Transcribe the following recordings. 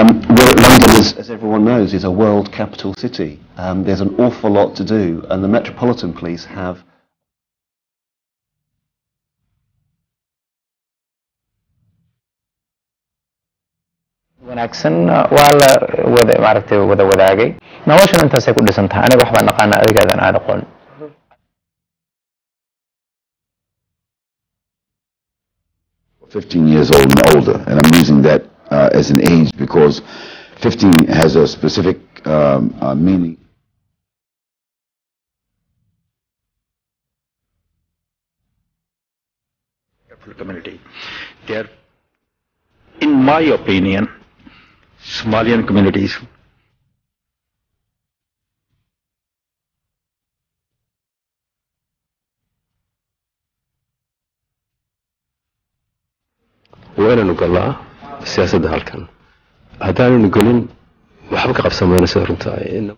Um, well, London, is, as everyone knows, is a world capital city. Um, there's an awful lot to do, and the Metropolitan Police have wanaagsan waa la wada maaragtay wada wadaagay noloshan intaasay ku dhisan tahay aniga waxbaan aqaana adigaadan aad aqoon 15 years old and older, and I'm using that uh, as an age because 15 has a specific um, uh, meaning. community. They are, in my opinion, Somalian communities waa inaanu galnaa siyaasadda halkan haddaananu gelin waxba ka qabsamayno sida runta ah.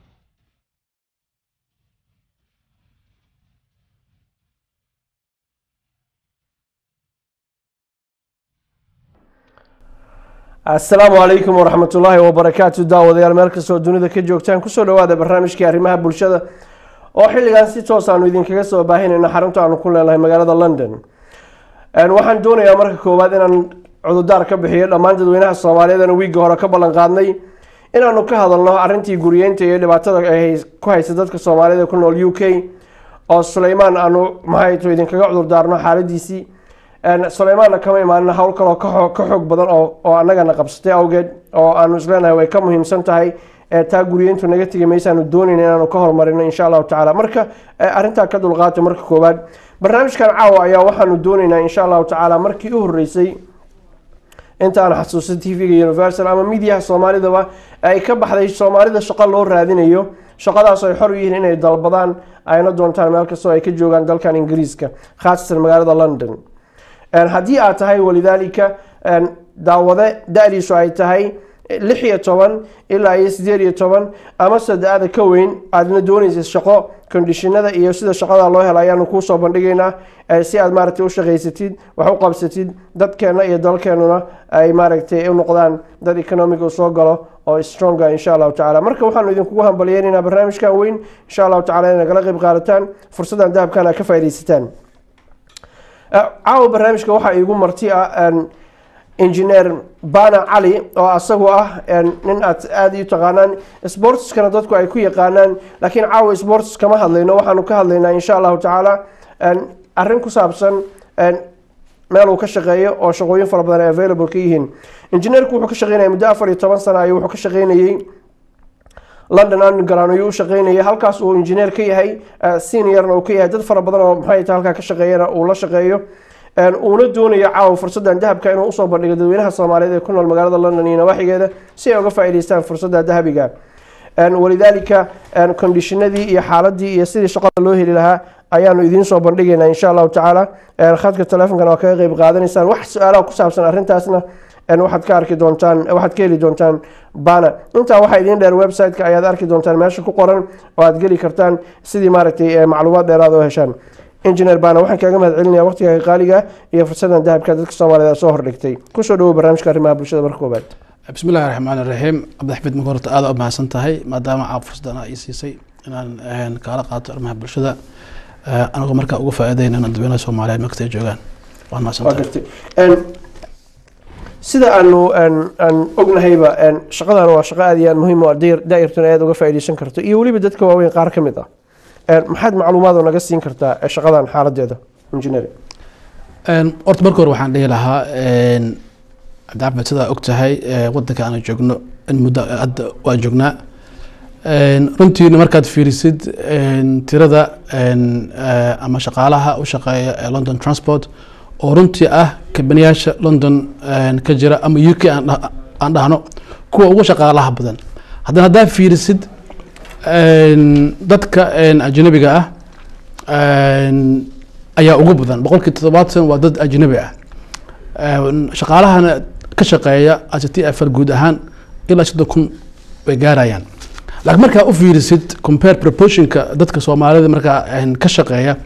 asalaamu calaykum waraxmat ullaahi wabarakaatu daawadayaal meel kastoo dunida ka joogtaan kusoo dhawaada barnaamijkii arrimaha bulshada oo xilligan si toos aanu idinkaga soo baahinayno xarunta aanu ku leenahay magaalada london waxaan doonayaa marka koowaad inaan cududaar ka bixiyo dhammaan dadweynaha soomaaliyeed wiigga hore ka ballan qaadnay inaanu ka hadalno arrintii guriyeynta iyo dhibaatada ay ku haysa dadka soomaaliyed ee ku nool u k oo suleymaan aanu maxayto idinkaga cudurdaarno xaaladiisii suleymaanna kama imaanin hawl kaloo ka xoog badan oo annagana qabsatay awgeed oo aanu isleenahay way ka muhiimsan tahay taa guriyeyntu naga tegi maysaanu doonayna inaanu ka horumarino insha allahu tacala marka arrintaa ka dulqaato marka koowaad barnaamijkan caawa ayaa waxaanu doonaynaa insha allahu tacaala markii u horeysay inta aan xasuusta t v-ga universal ama midiyaha soomaalidaba ay ka baxday soomaalida shaqo loo raadinayo shaqadaas ay xor u yihiin inay dalbadaan ayna doontaan meel kastoo ay ka joogaan dalkan ingiriiska khaasatan magaalada london haddii aad tahay walidaalika daawade da-diisu ay tahay lix iyo toban ilaa iyo sideed iyo toban ama sada-ada ka weyn aadna doonaysa shaqo kondishinada iyo sida shaqada loo helo ayaanu kuusoo bandhigaynaa si aad maaragtay u shaqaysatid wax u qabsatid dadkeena iyo dalkeenuna ay maaragtay u noqdaan dad economic u soo galo oo stronga insha allahu tacala marka waxaanu idinkugu hambaliyeynaynaa barnaamijkan weyn insha allahu tacala inay nagala qayb qaadataan fursaddan dahabkan aad ka faaidaysataan caawa barnaamijka waxaa iigu marti ah engineer bana cali oo asagu ah nin aad aada u taqaanaan sportskana dadku ay ku yaqaanaan laakiin caawa sports kama hadlayno waxaanu ka hadlaynaa insha allahu tacaala arrin ku saabsan meel uu ka shaqeeyo oo shaqooyin fara badan ay available ka yihiin engineerku wuxuu ka shaqeynaya muddo afar iyo toban sana ayuu wuxuu ka shaqeynayey london underground ayuu u shaqeynayay halkaas uu engineer ka yahay seniorna uu ka yahay dad fara badan oo maxay tahay halkaa ka shaqeeyana uu la shaqeeyo uuna doonayo caawa fursaddan dahabka inuu usoo bandhigo dadweynaha soomaaliyeed ee ku nool magaalada london iyo nawaaxigeeda si ay uga faa'iidaystaan fursadda dahabiga walidaalika kondishinadii iyo xaaladii iyo sidii shaqada loo heli lahaa ayaanu idiin soo bandhigaynaa insha allahu tacaala khadka telefonkana waa kaga qeyb qaadanaysaan wax su-aalaha ku saabsan arrintaasna waxaad ka arki doontaan waxaad ka heli doontaan bana intaa waxaa idiin dheer website-ka ayaad arki doontaan meesha ku qoran oo aad geli kartaan sidii maaragtay macluumaad dheeraad oo heshaan engineer bana waxaan kaaga mahad celinaya waqtigaaga qaaliga iyo fursadan dahabka dadka soomaaliyeed soo hordhigtay kusoo dhawow barnaamijka arrimaha bulshada marka koobaad bismi illahi raxmaan iraxiim cabdixafiid marka horta aada u mahadsan tahay maadaama caa fursadan ii siisay inaan kaala qaato arrimaha bulshada anagoo markaa uga faa'iidaynana dadweynaha soomaaliyeed markastay joogaan waan mahadsan tahay sida aanu aan ognahayba shaqadan waa shaqo aad iyo aad muhiim u ah daa'irtuna aad uga faa'iidaysan karto iyo weliba dadka waaweyn qaar ka mid ah maxaad macluumaad oo naga siin kartaa shaqadan xaaladeeda engineering horta marka hore waxaan dhihi lahaa cabdicafmed sidaa og tahay wadanka aan joogno in muddo hadda waan joognaa runtiina markaad fiirisid tirada ama shaqaalaha u shaqeeya ee london transport oo runtii ah kabaniyaasha london ka jira ama u k aan dhahno kuwa ugu shaqaalaha badan haddana haddaa fiirisid dadka ajnabiga ah ayaa ugu badan boqolkii toddobaatan waa dad ajnabi ah shaqaalahana ka shaqeeya ct fl guud ahaan ilaa soddon kun way gaarayaan laakiin markaa u fiirisid compare proportionka dadka soomaalida markaa ka shaqeeya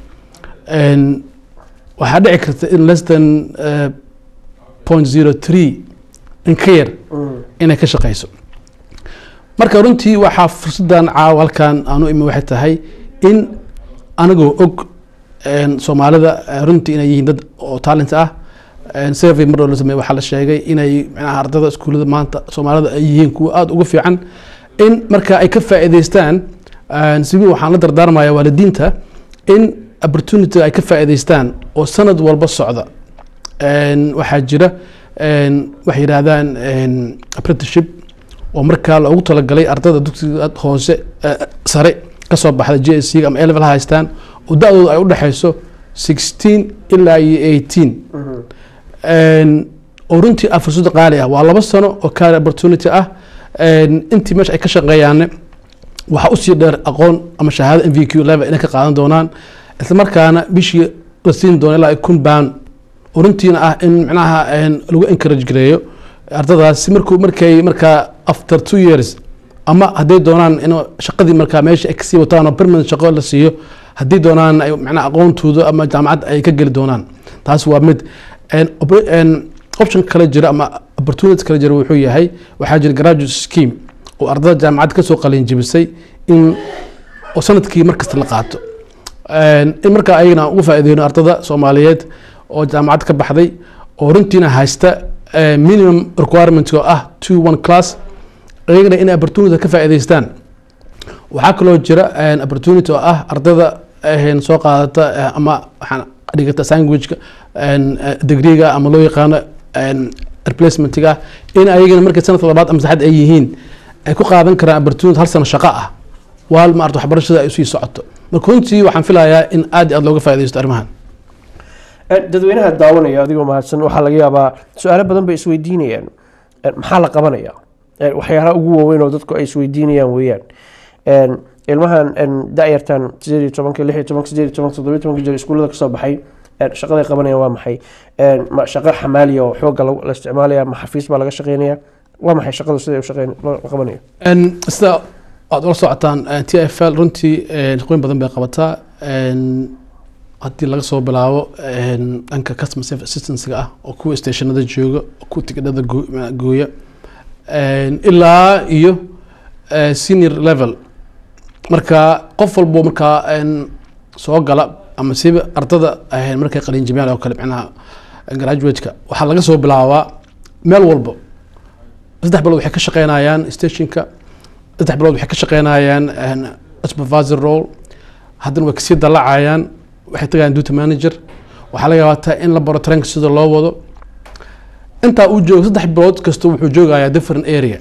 waxaa dhici karta in less than point zero three in ka yar inay ka shaqeyso marka runtii waxaa fursadan caawa halkan aanu imi waxay tahay in anagoo og een, soomaalida eh, runtii inay yihiin dad oo talent ah een, survey mar la sameeye waxaa la sheegay inay micnaha ardada iskuullada maanta soomaalida ay yihiin kuwa aada uga fiican in marka ay ka faa'iidaystaan een, sibi waxaan la dardaarmaya waalidiinta in opportunity ay ka faa'iidaystaan oo sanad walba socda Een, waxaa jira een, waxay yidhaahdaan een, apprenticeship oo markaa loogu talagalay ardada dugsiga hoose eh, sare kasoo baxda j s c ama level ha haystaan oo da-dooda ay u dhexeyso sixteen ilaa iyo eighteen oo runtii ah fursad qaali ah waa laba sano oo career opportunity ah Een, intii meesha ay ka shaqeeyaanne waxaa usii dheer aqoon ama shahaado m v q level inay ka qaadan doonaan isla markaana bishii la siin doono ilaa kun pound oo runtiina ah in micnaha een, lagu encourage gareeyo ardadaas si markuu markay markaa after two years ama hadday doonaan in shaqadii markaa meesha ay kasii wataan oo permanent shaqo la siiyo haddii doonaan ay macnaha aqoontooda ama jaamacad ay ka geli doonaan taas waa mid Een, op- een, option kale jira ama opportunity kale jira wuxuu yahay waxaa jira graduate scheme oo ardada jaamacad kasoo qalin jebisay in oo sanadkii markasta la qaato Een, in markaa ayagana aan uga faa'iideyno ardada soomaaliyeed oo jaamacad ka baxday oo runtiina haysta eh, minimum requirement oo ah two one class iyagana inay opportunity ka faa'iidaystaan waxaa kaloo jira een, opportunity oo ah ardada een, soo qaadata eh, ama waxaan dhigata sandwichka een, eh, degreega ama loo yaqaano een, replacementiga in ayagana markay sanadka labaad ama saddexaad ay yihiin ay ku qaadan karaan opportunity hal sano shaqo ah waal maarata waxbarashada ay usii socoto marka runtii waxaan filayaa in aad iyo aad looga faa'iidaysto arrimahan Eh, dadweynaha daawanaya adigoo mahadsan waxaa laga yaabaa su-aalo badan bay isweydiinayaan Eh, maxaa la qabanaya Eh, waxyaalaha ugu waaweyn oo dadku ay isweydiinayaan weeyaan En, ilmahan en, da-yartan sideed iyo tobanka lix iyo tobanka sideed iyo tobanka toddoba iyo tobanka jir iskuullada kasoo baxay En, shaqaday qabanayaan waa maxay En, ma shaqo xamaaliya oo xooga lagu- la isticmaalaya ma xafiis baa laga shaqeynaya waa maxay shaqadu siday u shaqeyn loo qabanayo Een, sida aad ula socotaan eh, t f l runtii eh, shaqooyin badan bay qabataa Een, haddii laga soo bilaabo een, dhanka customer service assistancyga ah oo kuwa stationada jooga oo kuwa tigidhada goo- ma- gooya Een, ilaa iyo eh, senior level marka qof walbo markaa een, soo gala ama siba ardada eh, markay qalin jimicaan oo kale micnaha graduate-ka waxaa laga soo bilaabaa meel walbo saddex bilood waxay ka shaqeynayaan stationka saddex bilood waxay ka shaqeynayaan een, supervisor role haddana way kasii dalacayaan waxay tagayaan duty manager waxaa laga yaabaa in la baro taranka sida loo wado intaa uu joogo saddex bilood kasta wuxuu joogayaa different area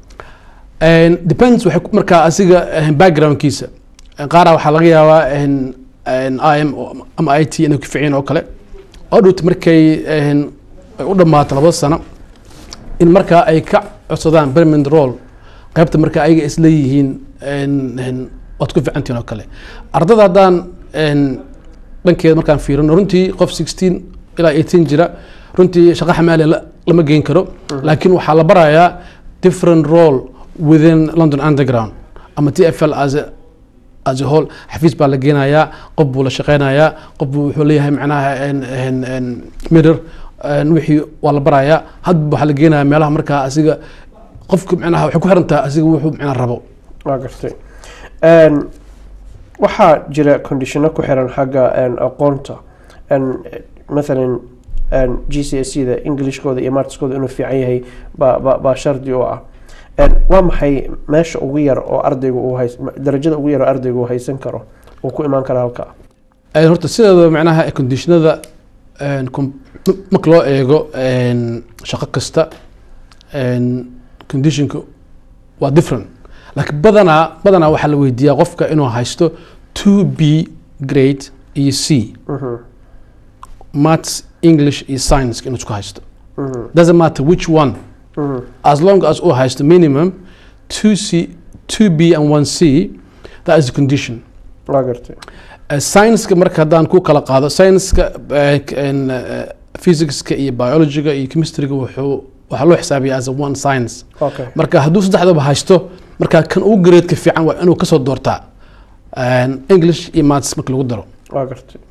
And depends waxay ku- markaa asiga eh, backgroundkiisa qaara waxaa laga yaabaa in- in im oo- ama i t inay ku ficiyeen oo kale oo dhowt markay een, ay u dhammaato labada sano in markaa ay ka codsadaan permanent role qaybta markaa ayaga isleeyihiin een- een, waad ku ficantihin oo kale ardada haddaan een, dhankeeda markaan fiirino runtii qof 16 ilaa 18 jira runtii shaqo xamaaliya la- lama geyn karo laakiin waxaa la barayaa different role within london underground ama t f l as a as a whole xafiis baa la geenayaa qof buu la shaqeynayaa qof buu wuxuu leeyahay macnaha en- en- en mirror en wixii waa la barayaa hadba waxaa la geenayaa meelaha markaa asiga qofka macnaha waxay ku xiran tahay asiga wuxuu macnaha rabo waa gartay Een, waxaa jira conditiono ku xiran xagga een, aqoonta Een, mathalan een, g c s da englishkooda iyo martiskooda inuu fiican yahay baa baa- baa shardi u ah Een, waa maxay meesha ugu yar oo ardaygu uu hays darajada ugu yar oo ardaygu uu haysan karo uu ku imaan karo halka Een, horta sideeda macnaha conditionada een, com- m- marka loo eego een, shaqo kasta een, conditionka waa different laakiin badanaa badanaa waxaa la weydiiyaa qofka inuu haysto 2 b grade iyo c Mhm, maths english iyo science inuu isku haysto mhm, doesn't matter which one mhm. as long as uu haysto minimum 2c 2b and 1c that is the condition waa gartay Uh, science-ka marka haddaan ku kala qaado science-ka uh, k- en, uh, physics-ka iyo biology-ga iyo chemistry-ga wuxuu waxaa loo xisaabiyaa as a one science okay marka hadduu saddexdaba haysto marka kan ugu grade-ka fiican waa inuu kasoo doortaa En, english iyo maths marka lagu daro waa gartay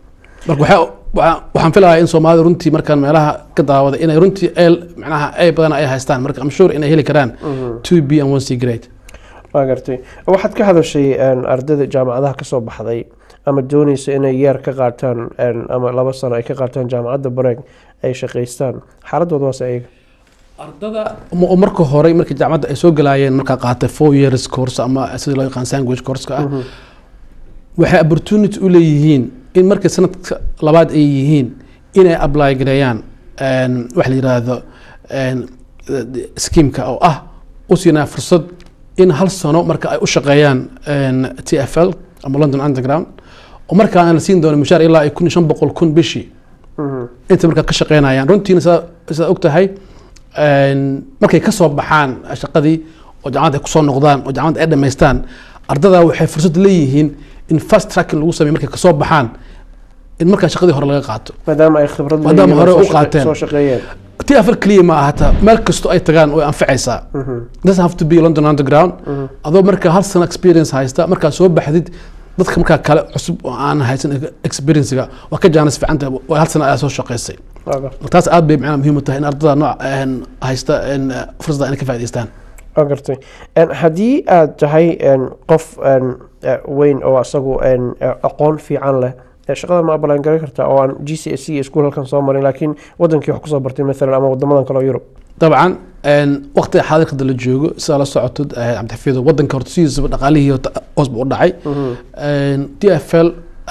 marka waxaa- waxaa- waxaan filayaa in soomaalida runtii markaan meelaha ka daawada inay runtii el macnaha ay badan ay haystaan marka am sure inay heli karaan two b and one c grade waa gartay waxaad ka hadashay een, ardayda jaamacadaha kasoo baxday ama dooneysa inay yeer ka qaataan een, ama laba sano ay ka qaataan jaamacadda bareeg ay shaqaystaan xaaladooda waase ayaga ardada ma- oo marka hore markii jaamacadda ay soo galaayeen markaa qaatay four years course ama sida loo yaqaan language course-ka ah waxay opportunity u leeyihiin in markay sanadka labaad ay yihiin inay apply gareeyaan een, wax la yiraahdo een, skiimka oo ah u siinaa fursad in hal sano marka ay u shaqeeyaan een, t f l ama london underground oo markaana la siin doono mushaar ilaa ay kun iyo shan boqol kun bishii inta markaa ka shaqeynayaan runtiina sidaa sidaa og tahay een, markay ka soo baxaan shaqadii oo jaamacadda ay kusoo noqdaan oo jaamacadda ay dhammaystaan ardada waxay fursad leeyihiin in fast tracking lagu sameeyo markay kasoo baxaan in markaa shaqadii hore laga qaato maadaama ay khibrad Maadaama leeyihiin oo hore soo u shaqa- qaateen. soo shaqeeyeen ti afar keliya ma ahata meel kasto ay tagaan way anfacaysaa doesn't have to be london underground adoo markaa hal sano experience haysta markaa soo baxdid dadka markaa kale cusub oo aan haysan experiencega waa ka jaanis fiicanta waa hal sano ayaa soo shaqaysay Waa gartay. taas aad bay macnaha muhiim u tahay in ardada nooc een, haysta een, fursada inay ka faa'idaystaan waa gartay Een, haddii aad tahay een, qof een, eh, weyn oo asagu een, eh, aqoon fiican leh eh, shaqada ma abalaan garan kartaa oo aan g c s c iskuul halkan soo marin laakiin wadankii wax kusoo bartay maalan ama wadamadan kale oo yurub dabcan een, waqtiga xaadirkada la joogo sidaa la socotid eh, cabdixafiido wadanka horta sidiisaba dhaqaalihii horta hoos buu u dhacay d f l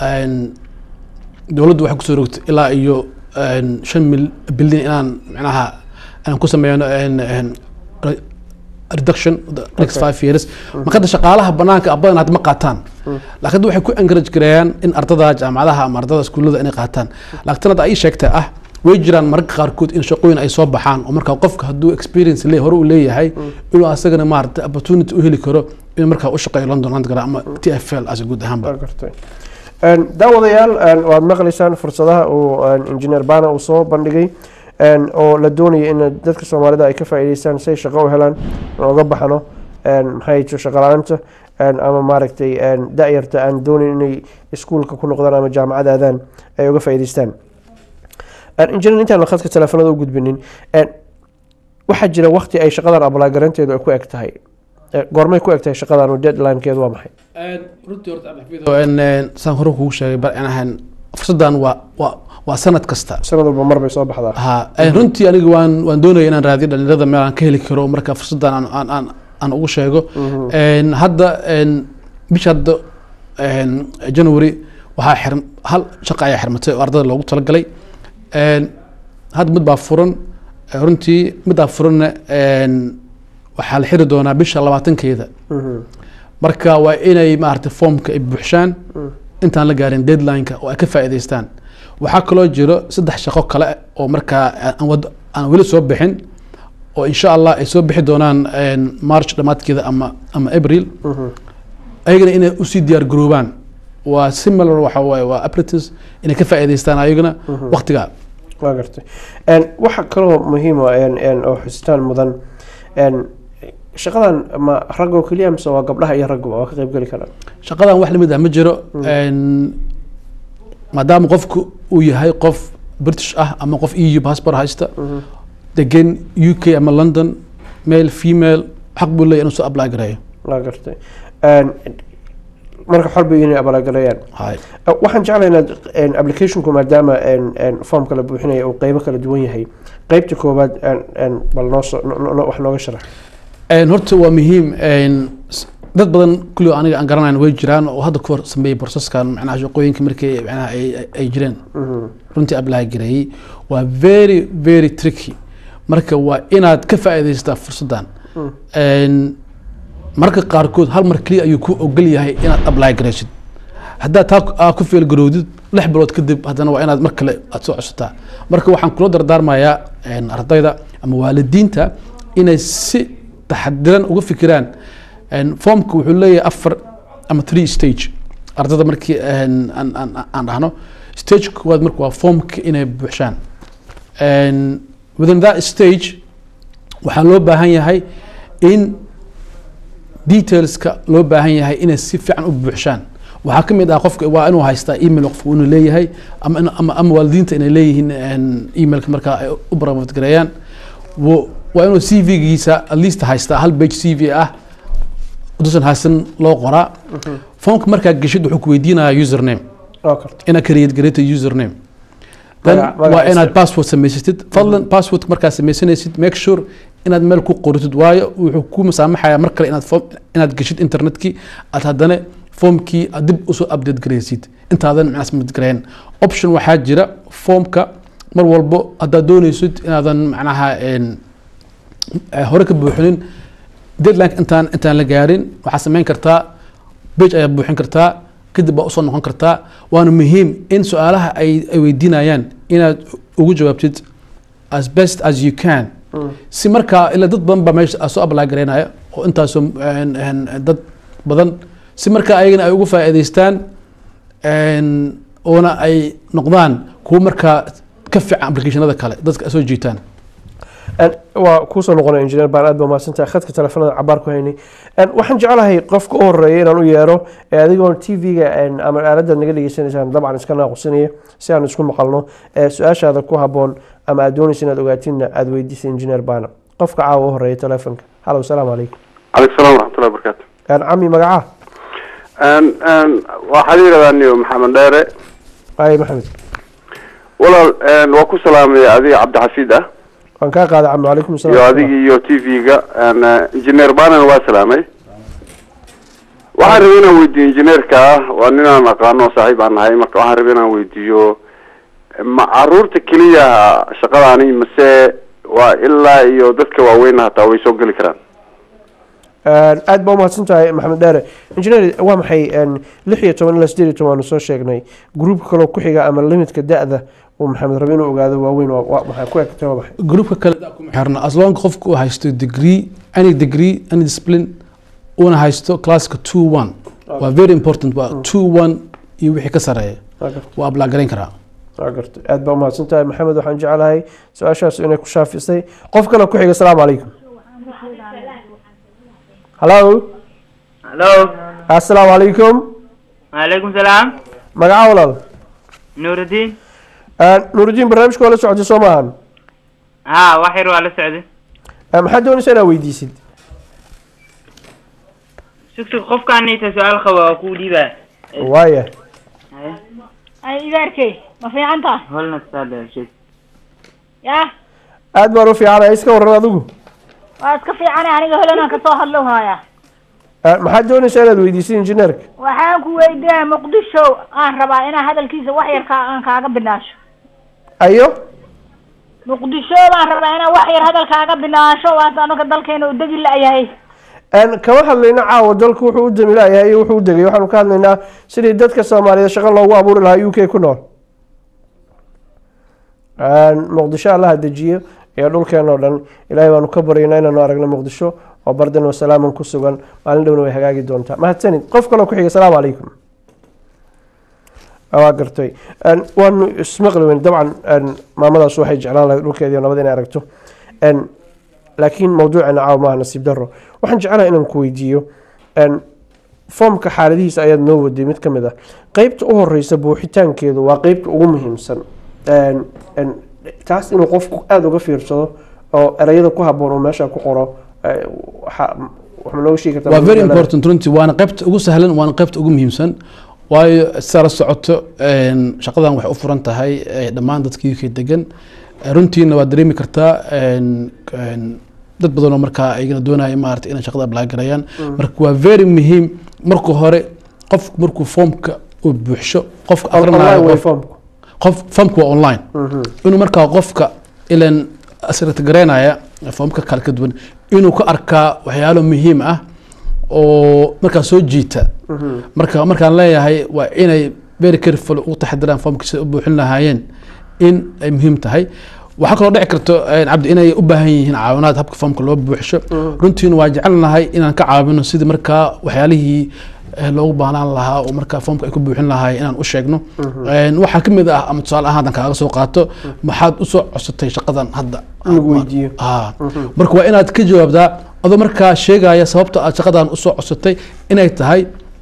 dowladdu waxay kusoo rogtay ilaa iyo een, shan mil bilyan inaan macnaha aan ku sameyno een, een, re- reduction the next Okay. five years marka hadda shaqaalaha banaanka ah badan hadda ma qaataan laakiin hadda waxay ku encourage gareeyaan in ardada jaamacadaha ama ardada iskuullada inay qaataan laakiin hadda ay sheegtay ah way jiraan mararka qaarkood in shaqooyin ay soo baxaan oo markaa qofka hadduu experience le hore u leeyahay inuu asagana maarata opportunity u heli karo inuu markaa u shaqeeyo london underground ama t f l as guud ahaanba waa gartay Een, daawadayaal een, waad maqlaysaan fursadaha uu een, engineer bana uu soo bandhigay een, oo la doonaya in dadka soomaalida ay ka faa'iidaystaan si ay shaqo u helaan aan uga baxno een, maxay jirto shaqo la-aanta een, ama maaragtay een, da-yarta aan doonayn inay iskuulka ku noqdaan ama jaamacad aadaan ay uga faa'iidaystaan Een, engineer intaan khadka telefoonada u gudbinin een, waxaa jira waqti ay shaqadan abalaagaranteedu ay ku eg tahay Eh, goormay ku eg tahay shaqadan oo deadlinekeedu waa maxay runtii horta cabdixafiid een, een, saan hore kugu sheegay bar aan ahayn fursadan waa waa waa sanad kasta sanad walba mar bay soo baxdaa ha een, runtii aniga waan waan doonaya inaan raadiyo dhalinyarada meel aan ka heli karo marka fursadan aan aan aan, aan ugu sheego een, hadda een, bisha hadda een, january waxaa xirm hal shaqa ayaa xirmatay oo ardada loogu talagalay een, hadda mid baa furan eh, runtii middaa furanna een, waxaa la xiri doonaa bisha labaatankeeda marka waa inay maaragtay foomka ay buuxshaan intaan la gaarin deadline-ka oo ay ka faa'iidaystaan waxaa kaloo jiro saddex shaqo kale oo markaa aan wad- aan weli soo bixin oo insha allah ay soo bixi doonaan een, march dhammaadkeeda ama ama april ayagana inay usii diyaar garoobaan waa similar waxa waaye waa apprentice inay ka faa'iidaystaan ayagana waqtigaa waa gartay Een, waxa kaloo muhiima oo xusitaan mudan een, shaqadan ma rag oo keliya mise waa gabdhaha iyo ragguba waa ka qayb geli karaan shaqadan wax lamid ah ma jiro Een, maadaama qofku uu yahay qof british ah ama qof eu passport haysta degan u k ama london male female xaq buu leeyahy inuu soo apply gareeyo waa gartay Een, marka xorba inay abaalgareeyaan Hay. Uh, waxaan jeclahay inaad een, applicationku maadaama een, een, formka la buuxinaya uu qeybo kala duwan yahay qeybta koowaad een, een, bal noo soo- no- no- no- wax nooga sharax Een, horta waa muhiim een, s- dad badan kulli aniga aan garanayn way jiraan oo hadda ku hor sameeyey processkan macnaha shaqooyinka markii macnaha ay ay- ay jireen runtii apply gareeyey waa very very tricky marka waa inaad ka faa'iidaystaa fursaddan Een, marka qaarkood hal mar keliya ayuu ku ogol yahay inaad apply gareysid haddaad taa ku- aa ku feel garowdid lix bilood kadib haddana waa inaad mar kale aad soo codsataa marka waxaan kula dardaarmayaa een, ardayda ama waalidiinta inay si taxadiran uga fikiraan een, foomka wuxuu leeyahay afar ama three stage ardayda markii een, aan aan- aan dhahno stage koowaad marka waa foomka inay buuxshaan Een, within that stage waxaa loo baahan yahay in detailska loo baahan yahay inay si fiican u buuxshaan waxaa ka mid ah qofka waa inuu haystaa email qofka inuu leeyahay ama in- ama, ama waalidiinta inay leeyihiin een, emailka markaa ay u barabadgareeyaan Wo- waa inuu c v-giisa at least haystaa hal page c v ah dusan haysan loo qoraa foomka markaa geshid wuxuu ku weydiinayaa username oo karta inaad create gareta username then Magac- magac waa inaad isir. password samaysatid fadlan password markaad samaysanaysid make sure inaad meel ku qoritid waayo wuxuu ku masaamaxayaa mar kale inaad form inaad geshid internetkii aad haddana formkii aad dib usoo update garaysid intaadan macnaha submit garayn option waxaa jira formka mar walbo haddaad doonaysid inaadan macnaha een, eh, hore ka buuxinin deadline intaan intaan la gaarin waxaad samayn kartaa page ayaad buuxin kartaa kadib baa usoo noqon kartaa waana muhiim in su-aalaha ay ay weydiinayaan inaad ugu jawaabtid as best as you can si markaa ilaa dad badan baa meesha soo apply garaynaya oo intaasoo een, een, dad badan si markaa ayagana ay ugu faa'iidaystaan een, oona ay noqdaan kuwo markaa ka fiican applicationada kale dadka ay soo jiitaan En waa kuusoo noqonay engineer baan aad ba mahadsantahay khadka telefoonada cabaar ku haynay En waxaan jeclahay qofka u horeeya inaan u yeero ee adigoon t v-ga ama aaladda naga dhegeysanaysaan dabcan iska naaqusinaya si aan isku maqalno ee su-aashaada ku haboon ama aad doonaysa inaad ogaatinna aad weydiisa engineer baana qofka caawa u horeeya telefoonka halow salaamu calaykum عليكم السلام ورحمة الله وبركاته En cami magacaa أن أن waxaad yidhahdaa niyo maxamed dheere ay maxamed walaal een, waa ku salaamaya adiga cabdixafiid ah waan kaa qaaday cami calaykum iyo salaam adiga iyo t v-ga engineer banan waa salaamay waxaan rabay inaan weydiiyo engineerka ah waa ninaan aqaano oo saaxiib aan nahay marka waxaan rabay inaan weydiiyo ma caruurta keliya shaqadaani mase waa ilaa iyo dadka waaweynna hataa way soo geli karaan aad baa umahadsan tahay maxamed dheere engineer waa maxay en, lix iyo toban ilaa sideed iyo toban waanu soo sheegnay gruupka kaloo ku xiga ama limitka da-da uu maxamed rabe inuu ogaado waaweyn waa- waa maxay ku egtay waa maxay groupka kale da kuma xirna as long qofku uu haysto degree any degree any discipline una haysto classka two one waa very important waa two one iyo wixii ka sareeya Waa gartay. waa apply garayn karaa waa gartay aad baa umahadsan tahay maxamed waxaan jeclahay su-aashaas inay ku shaafisay qof kale ku xiga asalaamu calaykum hallo Hello. assalaamu calaykum Waalaikum salaam. magaca walaal Nuruddin. Eh, nuurudiin barnaamijka waa la socotay soo maahan Ha, wax yar waa la socday. Eh, maxaad doonaysaa inaad weydiisid Sugtug qofkaan inta su'aal qaba waa kuu dhiibaa. waaya ay idaarkey ma fiican tahay Holna saada sheeg. yaa aad baan u fiicanahay iska waran adigu waa iska fiicane aniga holanaan kasoo hadlow haayaa Eh, maxaad doonaysaa inaad weydiisid injineerka waxaan ku weydiinaya muqdisho aan rabaa inaan hadalkiisa wax yar ka aan kaaga binaasho ayo muqdisho baan rabaa inaan wax yar hadalkaaga binaasho waas anaga dalkeena u degi la-yahay En, kama hadlayno caawa dalku wuxuu u damilayahay iyo wuxuu u degay waxaanu ka hadlaynaa sidii dadka soomaaliyeed shaqo loogu abuuri lahaa u k ku nool En, muqdisho allaha dejiyo iyo dhulkeena oo dhan ilaahay baanu ka baryaynaa inaanu aragno muqdisho oo bardan wasalaaman ku sugan maalin dhowna way hagaagi doontaa mahadsanid qof kaloo ku xiga asalaamu calaykum waa gartay En, waanu ismaqli weyn dabcan en, maamadaas waxay jeclaan lahayd dhulkeediiyo nabad inay aragto En, laakiin mawduuceena caawa maaha nasiib daro waxaan jeclahay inaan ku weydiiyo en, foomka xaaladihiisa ayaad noo waday mid ka mid ah qeybta u horeysa buuxitaankeedu waa qeybta ugu muhiimsan En, en, taas inuu qofku aada uga fiirsado oo ereyada ku haboon uu meesha ku qoro eh, waxa wax ma nooga sheegi kartaa waa very important runtii waana qaybta ugu sahlan waana qaybta ugu muhiimsan waayo sidaa la socoto een, shaqadan waxay u furan tahay eh, dhammaan dadka UK degan Eh, runtiina waad dareemi kartaa een, een, dad badan oo markaa ayagana doonaya maarata inay shaqada apply garayaan Mm. marka waa very muhiim marka hore qofku markuu foomka uu buuxsho qofka On- online aqrinayo way qof- foomku. qof foomka waa online Mhm. inuu markaa qofka ilan asirtagareynaya foomka kale ka duwan inuu ka arkaa waxyaalo muhiim ah oo markaa soo jiita Mhm. marka markaan leeyahay waa inay very careful u taxadiraan foomka sida u buuxin lahaayeen in ay muhiim tahay waxaa kaloo dhici karto eh, cabdi inay u baahan yihiin caawinaad habka foomka loo buuxsho Mhm. runtiina waa jecelnahay inaan ka caawino sidii markaa waxyaalihii eh, loogu baahnaan lahaa oo markaa foomka ay ku buuxin lahaayeen inaan u sheegno Mhm. Een, waxaa ka mid ah ama tusaale ahaan haddaan kaaga soo qaato maxaad usoo codsatay shaqadan hadda lagu weydiiyo Ah. Mhm. marka waa inaad ka jawaabtaa adoo markaa sheegaya sababta aad shaqadan usoo codsatay inay tahay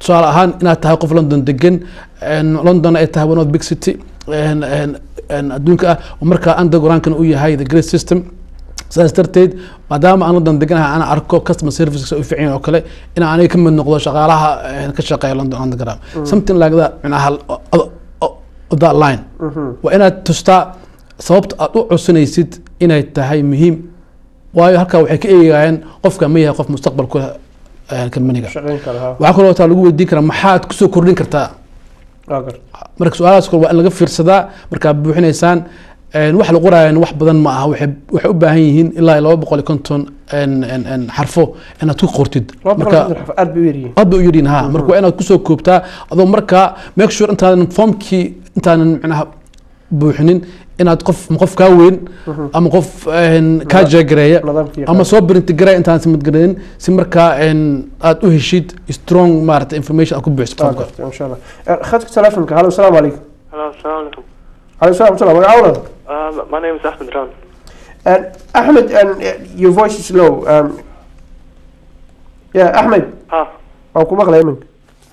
tusaale ahaan inaad tahay qof london degan een, london ay tahay one of the big city een, een, een, adduunka ah oo markaa undergroundkan uu yahay the great system sidaas darteed maadaama aan london deganahay ana arko customer services u fiican oo kale in aniga ka mid noqdo shaqaalaha een, ka shaqeeya london underground something like that micnaha o- o- o- o- that line waa inaad tustaa sababta aad u codsanaysid inay tahay muhiim waayo halkaa waxay ka eegayaan qofka ma yahay qof mustaqbal ku leh een, kambaniga shaqayn kara ha waxaa kaloo taa lagu weydiin karaa maxaad kusoo kordhin kartaa waa gar marka su-aalahaas kale waa in laga fiirsadaa markaad buuxinaysaan een, wax la qoraayan wax badan ma aha waxay waxay u baahan yihiin ilaa iyo laba boqol iyo konton een, een, een, xarfo inaad ku qortid laba boqol marka iyo konton xarf aad bay u yaryihiin aad bay u yidhiin ha marka waa inaad kusoo koobtaa adoo markaa make sure intaadan formkii intaanan macnaha buuxinin inaad qof ama qof kaa weyn ama qof een, kaa jeegareeya nidaamkii ama soo brintigareeya intaan simadgareyn si markaa een, aad u heshid strong maarata information aad ku buuxisid waa formka gartay insha allah Eh, khadka telefonka halo asalaamu calaykum Hello, assalamu alaikum. calaykum salam waraxmatullah magacawda Um, my name is Ahmed Ran. And Ahmed, and uh, your voice is low. Um, yeah, Ahmed. Ah. Waan ku maqlay iminka.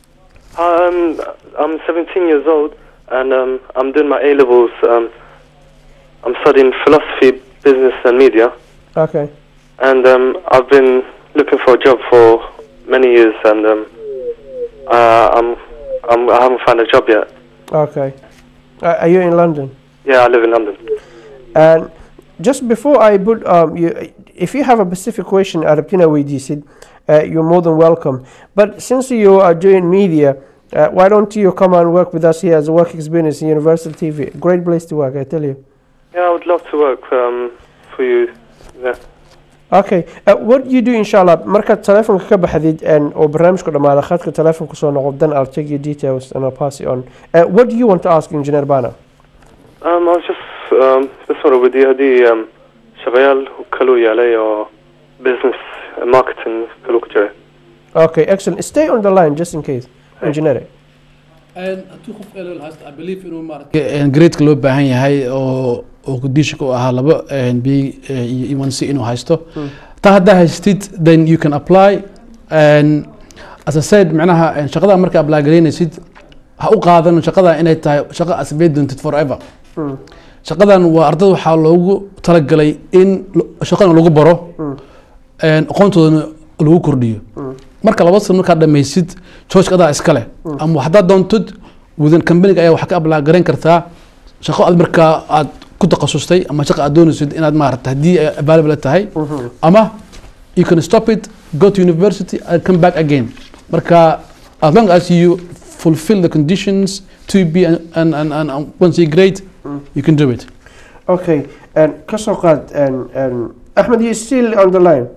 Um, I'm 17 years old and um, I'm doing my A levels. Um, I'm studying philosophy, business, and media. Okay. And um, I've been looking for a job for many years, and um, uh, I'm, I'm I haven't found a job yet. Okay. Uh, are you in London? Yeah, I live in London. And just before I put, um, you, if you have a specific question, Arabtina weydiisid, uh, you're more than welcome. But since you are doing media, uh, why don't you come and work with us here as a work experience in Universal TV? Great place to work, I tell you. Yeah, I would love to work um, for you. Yeah. Okay. Uh, what you do inshallah markaad telefonka ka baxdid and oo barnaamijku dhamaado khadka telefonka soo noqo then I'll take your details and I'll pass it on. Uh, what do you want to ask Engineer Bana? Um, I was just um, just sort of with the um, شغال كلو يالي or business and marketing كلو كجري. Okay, excellent. Stay on the line just in case. Engineer. hadduu qof LL haysto I believe inuu maaragtay gradeka loo baahan yahay oo oo conditionka u ahaa laba b iyo one c inuu haysto taa haddaa haystid then you can apply and as I said macnaha een, shaqada marka apply garaynaysid ha u qaadan shaqada inay tahay shaqo asbay doontid forever shaqadan waa ardada waxaa loogu talagalay in lo- shaqadan lagu baro een, aqoontoodana lagu kordhiyo marka laba sano markaad dhamaysid joojka adaa iskale ama haddaad doontid within companiga ayaa wax ka apply garayn kartaa shaqo aad markaa aad ku takhasustay ama shaqo aad doonaysid inaad maarata haddii ay available tahay ama you can stop it go to university and come back again marka as long as you fulfill the conditions to be and, and, and, and and once you grade you can do it Okay, and kasoo qaad and and Ahmed you still on the line.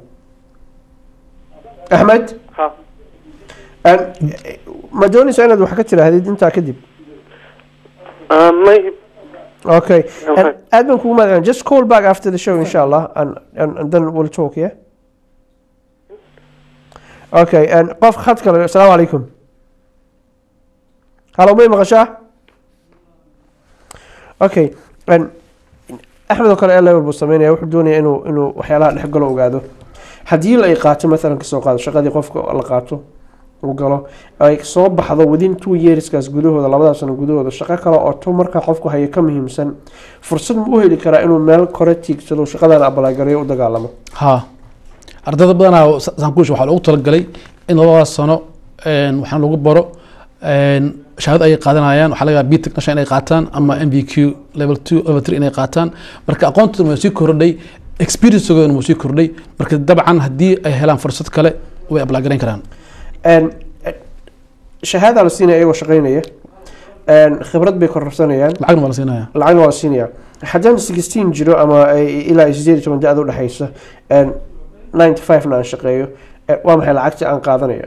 Ahmed? Ha. And eh, ma doonaysa inaad wax ka tiraahdid intaa kadib? Um, maybe. Okay. Okay. And aad baan kugu mahadcelin. Just call back after the show inshallah and and, and then we'll talk, yeah? Okay, and qof khadka le asalaamu calaykum. Halo may maqashaa? Okay, and axmed oo kale level buu sameynaya wuxuu doonaya inuu inuu waxyaalaha dhex galo ogaado haddii la ay qaato maalan kasoo qaado shaqadii qofka la qaato uu galo ay soo baxdo within two yearskaas gudahooda labadaas sano gudahooda shaqo kale oo to markaa qofku haya ka muhiimsan fursad ma u heli karaa inuu meel kore tiigsado shaqadan abalaagareeyo u dagaalamo ha ardayda badanaa sa- saan kuusha waxaa loogu talagalay in labadaas sano een, waxaan lagu baro een, shahaado ayay qaadanayaan waxaa laga yaabaa b technician inay qaataan ama m v q level two level three inay qaataan marka aqoontoodana waa sii kordhay experiencegoodana wuu sii kordhay marka dabcan haddii ay helaan fursad kale way ablagarayn karaan And, eh, shahaada la siinaya iyagoo shaqaynaya And khibrad bay kororsanayaan lacagna waa la siinaya lacagna waa la siinaya haddaan sixteen jiro ama ay- ilaa iyo sideed iyo toban da-da udhexaysa ninety five-na aan shaqeeyo eh, waa maxay lacagta aan qaadanaya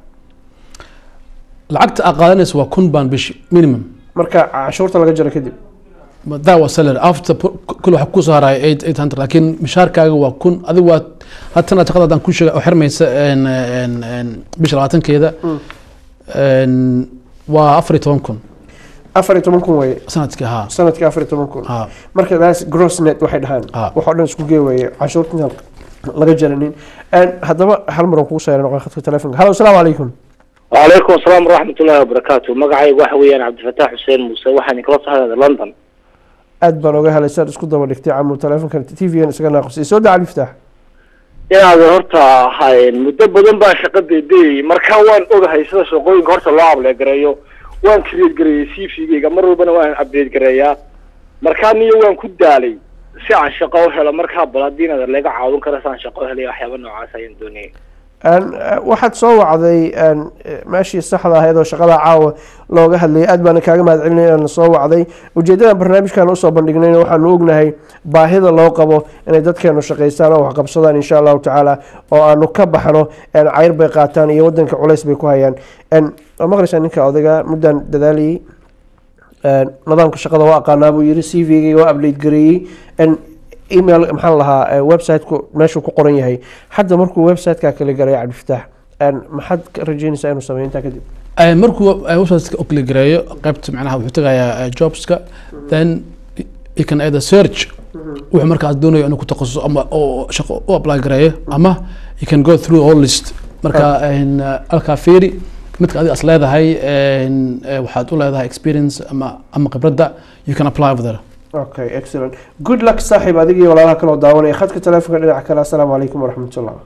lacagta aad qaadanaysa waa kun baan bishi minimum marka cashuurta laga jaro kadib that was salary after pu- kul waxa kusoo haraya eight eight hundred laakiin mishaarkaaga waa kun adigu waa haddana shaqada haddaan ku sheega oo xirmaysa een, een, een, bisha labaatankeeda een, waa afar iyo toban kun afar iyo toban kun weye sanadkii ha sanadkii afar iyo toban kun ha marka taas gross net waxay dhahaan Ah. wax oo dhan isku gee weeye cashuurta intaan laga jaranin And haddaba hal mar aan kugu soo noqon khadka telefonka hallo asalaamu calaykum وعليكم السلام ورحمة الله وبركاته مقعي وحويان عبد الفتاح حسين موسى وحاني كلاس هذا لندن aad baan oga helay saad isku daba dhigtay camu telefonkan t v-gan isaga naaqusay soo daa liftaax inaad horta hayn muddo badan baa shaqa deydeyay marka waan ogahay sida shaqooyinka horta loo upload gareeyo waan create gareeyay c v-gayga mar walbana waan update gareeyaa markaa niyo waan ku daalay si aan shaqo u helo markaa bal haddii inaad laga caawin karo si aan shaqo u helay waxyaaba noocaas ayaan doonayay Een, eh, waxaad soo wacday een, eh, meeshii saxda ahayd oo shaqada caawa looga hadlayay aad baana kaaga mahad celinay inaan soo wacday ujeedada barnaamijkan usoo bandhignayna waxaanu ognahay baahida loo qabo inay dadkeenu shaqaystaan oo waxqabsadaan insha allahu tacaala oo aanu ka baxno een, cayr bay qaataan iyo wadanka culays bay ku hayaan Een, waa maqlaysaa ninka odayga muddaan dadaalayay Een, nidaamka shaqada waa aqaanaa buu yiri c v-ga waa update gareeyey Een, email maxaan lahaa eh, website-ku meeshuu ku qoran yahay hadda markuu website-ka kala galay cabdifataax een, maxaad ka rajeynaysaa inuu sameeyo intaa kadib Eh, markuu eh, website-ka u click gareeyo qaybta macnaha wuxuu tagayaa eh, jobska then you can either search wuxuu markaas doonayo inuu ku takhasus ama oo shaqo u apply gareeyo ama you can go through all list marka een, eh, halkaa fiiri midka adiga as leedahay een, eh, waxaad u leedahay experience ama ama khibradda you can apply over there okay excellent good luck saaxiib adiga iyo walaalaha kaloo daawanaya khadka telefonka dhinaca kale assalaamu calaykum waraxmatullah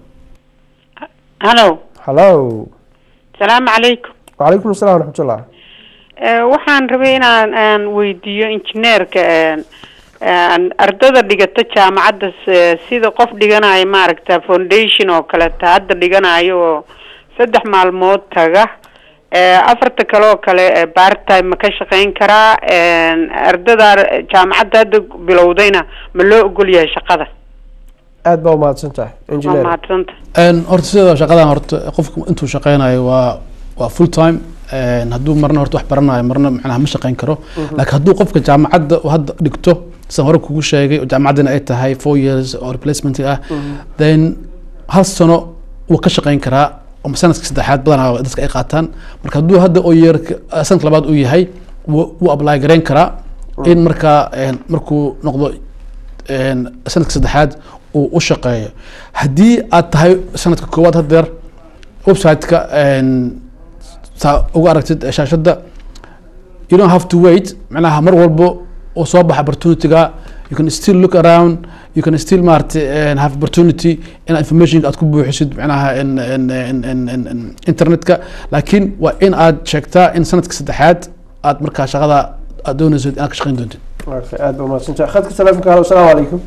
hallo hallo salaamu calaykum wacalaykum assalam waraxmatullah Eh, waxaan rabay inaan aan weydiiyo injineerka een, een, ardada dhigata jaamacadda s- sida qof dhiganayo maaragta foundation oo kaleta hadda dhiganayo oo saddex maalmood taga Eh, afarta kale oo kale eh, part time ma ka shaqeyn karaa Een, ardada jaamacadda hadda bilowdayna ma loo ogol yahay shaqada aad baa umahadsan tahay waa engineer mahadsanta Een, horta sida shaqadan horta qofku intuu shaqeynayo waa waa full time Een, hadduu marna horta wax baranayo marna macnaha ma shaqeyn karo Mhm. laakiin hadduu qofka jaamacadda uu hadda dhigto sida hore kugu sheegay oo jaamacaddana ay tahay four years oo replacement ah then hal sano wuu ka shaqeyn karaa oo sanadka saddexaad badanaa dadka ay qaataan marka hadduu hadda oo yeerka sanadka labaad uu yahay wuu wuu apply gareyn karaa in markaa een, markuu noqdo een, sanadka saddexaad uu u shaqeeyo haddii aad tahay sanadka koowaad hadeer website-ka een, saa uga aragtid shaashadda you don't have to wait macnaha mar walbo oo soo baxa opportunity-ga you can still look around you can still maaragtay and have opportunity in information aad ku buuxisid macnaha in, in, in, in, in, in internetka laakiin waa in aad sheegtaa in sanadka saddexaad aad markaa shaqada aad doonaysid inaad ka shaqeyn doontid okay aad baa umahadsan tahay khadka telefonka hallo assalaamu calaykum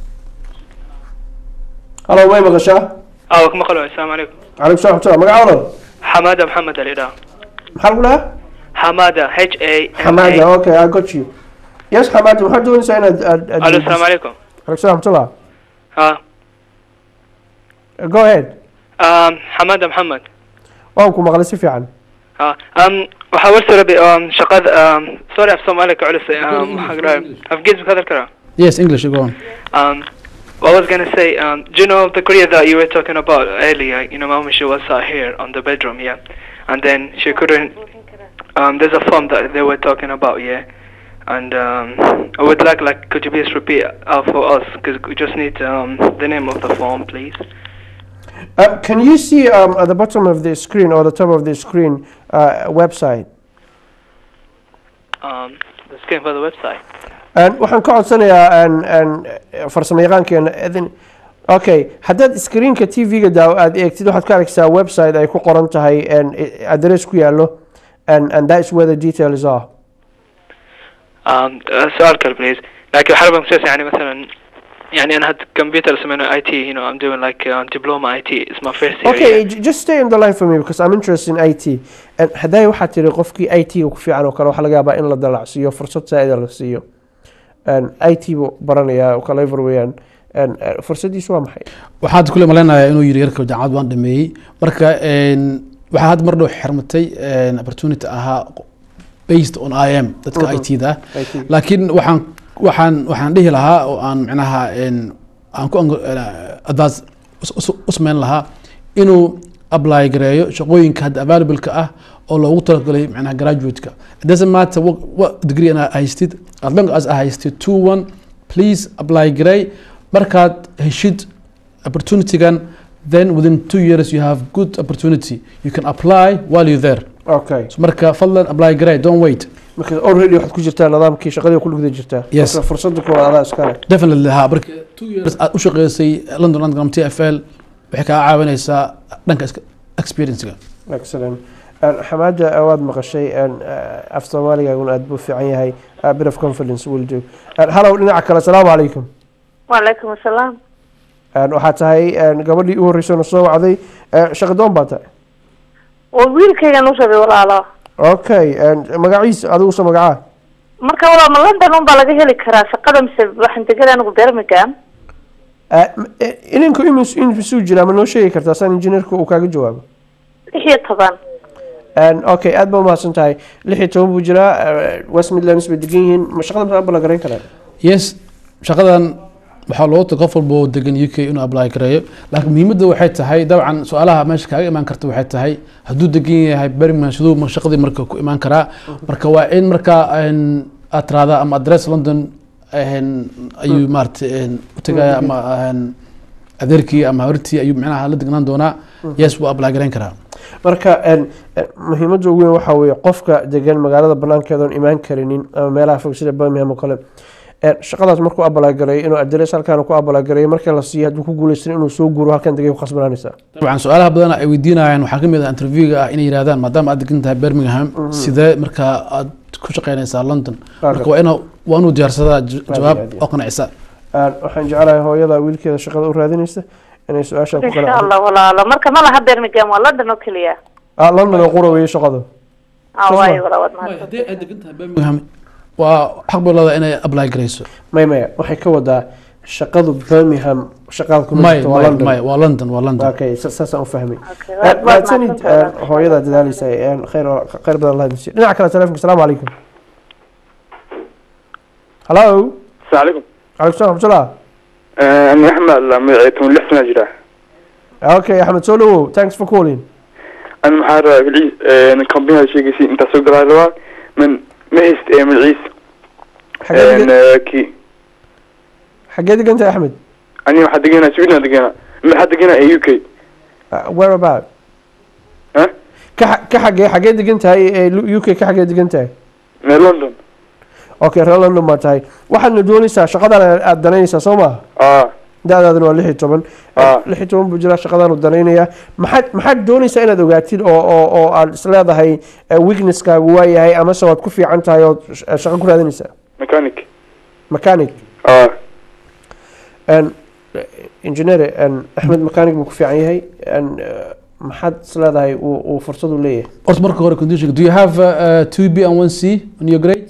hallo may maqashaa اه كما قالوا السلام عليكم calaykum salam waraxmatullah magaca walaal حمادة محمد الإله maxaa lagu dhahaa حمادة H A M xamaada A okay i got you yes xamaada maxaad doonaysaa inaad aad aad الو السلام عليكم calaykum salam waraxmatullah اه go ahead آم، حمادة محمد waan ku maqlay si fiican اه ام وحاولت ربي ام شقد ام سوري افصل عليك علسي ام حقرا افجيز بهذا الكلام yes english go on um what I was gonna say um do you know the Korea that you were talking about earlier you know mom she was sat here on the bedroom yeah and then she couldn't um there's a form that they were talking about yeah and um I would like like could you please repeat out for us because we just need um the name of the form please Uh, can you see um, at the bottom of the screen or the top of the screen uh, a website? um the skin for the website And waxaan ka codsanayaa an an farsamo yaqaankeena idin okay haddaad screenka tv-ga daaw aad eegtid waxaad ka arkaysaa website ay ku qoran tahay an address ku yaallo and and that is where the details are um uh, سؤال كل please لكن حرب مسلسل يعني مثلا يعني انا هاد كمبيوتر اسمه اي تي you know I'm doing like uh, diploma IT it's my first year okay yeah. j- just stay on the line for me because I'm interested in IT and hadday waxaad tiri qofkii IT ku fiican oo kale waxaa laga yaabaa in la dalacsiiyo fursad saa'ida la siiyo and IT buu baranayaa oo kale ever weeyaan and uh, fursadiisu waa maxay waxaad kule maleynayaa inuu yiri yarka jaamacad waan dhameeyey marka een, waxaa hadda mar dhow xirmatay een, opportunity ahaa based on im dadka Mhm. i t da IT. laakiin waxaan waxaan waxaan dhihi lahaa oo aan micnaha een, aan ku ang- een, advance us- us- u sameyn lahaa inuu apply gareeyo shaqooyinka hadda available-ka ah oo loogu talagalay micnaha graduate-ka it doesn't matter what, what degree ana haystid as long as a haystid two one please apply garey markaad heshid opportunity-gan then within two years you have good opportunity you can apply while you're there okay so marka fadlan apply garee don't wait marka already waxaad ku jirtaa nidaamkii shaqadii ku guda jirtaa Yes. marka fursadda kuwaad adaa iskale definitely ha marka two years aad u shaqeysay london underground t f l waxay kaa caawinaysaa dhanka iska- experiencega excellent Een, xamaada waad maqashay een, eh, af soomaaligaaguna aad buu fiican yahay a bit of confidence will do Een, hallow dhinaca kale asalaamu calaykum وعليكم السلام Een, waxaa tahay een, gabadhii u horreysay na soo wacday Eh, shaqadoon baa tahay وويلكيga nushaday walaalo okay een, magaciisa adigusa magacaa marka walaal ma london un baa laga heli karaa shaqada mise waxaan degada anigu birmingham Eh, m- eh, ininku imis imisuu jiraa ma noo sheegi kartaa saan injineerka uu kaaga jawaabo lix iyo toban Een, okay aad baa umahadsan tahay lix iyo toban buu jiraa eh, west midlands bay degan yihiin ma shaqada maxaa la garayn karaa yes shaqadan waxaa loogu taga qof walba oo degan u k inuu apply gareeyo laakiin muhiimadda waxay tahay dabcan su-aalaha meesha kaaga imaan karta waxay tahay hadduu degan yahay birmingham siduu mar- shaqadii marka ku imaan karaa marka waa in marka een, aad tiraahdaa ama address london een, ayuu maarata u tagaya ama een, adeerkii ama hortii ayuu micnaha la degnaan doonaa yes wuu apply gareyn karaa marka een, eh, muhiimadda ugu weyn waxaa weeye qofka degan magaalada banaankeeda oon imaan karinin ama meelaha fog sida birmingham oo kale een, shaqadaas markuu abalaagareeyo inuu adres halkaan ku abalaagareeyo markii la siiyo hadduu ku guuleysan inuu soo guuro halkan degay ku khasbanaanaysaa dabcan su-aalaha badan ay weydiinayaan waxaa kamid ah interviewga ah inay yidhahdaan maadaama aad degan tahay birmingham Mhm. sidee markaa aad ku shaqeynaysaa london Waaga. marka waa inuu waa inuu diyaarsadaa j- Aad jawaab iyo aad iyo oo qancisa Een, waxaan jeclahay hooyada wiilkeeda shaqada u raadinaysa inay su-aasha ku insha qanacdo allah walaalo marka ma laha birmingham waa london oo keliya ah london oo qura weeye shaqadu ah Soo waayo ma- walaa waad mahadsan birmingham waa xaq bay leedahay inay apply garayso may maya waxay ka wadaa shaqadu birmingham shaqaad kuma may jirto waa may london may waa london waa london okay sa- saasaan u fahmay waad- waad mahadsanid mahadsantahay, een, hooyada dadaaleysa een, khayr khayr badan allah idin siiyo dhinaca kale telefonka asalaamu calaykum hallo السلام عليكم calaykum salam raxmatullah أنا أحمد مدعيتهم لحسن أجرا okay axmed soo dhawow thanks for calling أنا محار بالعيس أنا كمبين هذا الشيء قسي أنت سوق رأي من مهست من العيس xagee degan- أنا كي xagee degan tahay axmed أنا حد جينا سوينا دقينا من حد جينا يو كي Uh, where about ها ka xa- ka xagee xagee degan tahay ee u k ka xagee degan tahay من لندن okay reer london baa tahay waxaadna doonaysaa shaqadan aad danaynaysaa soo maaha آه da-daaduna waa lix iyo toban lix iyo toban buu jiraa shaqadaanu danaynayaa maxaad maxaad doonaysaa inaad ogaatid oo oo oo aad isleedahay eh, weaknesskaagu waa yahay amase waad ku fiican tahay ood sh- eh, shaqo ku raadinaysaa ميكانيك mechanic آه n engineer n axmed mechanic buu ku fiican yahay n maxaad isleedahay uu uu fursad u leeyahay horta marka hore condition do you have uh, 2b and 1c on your grade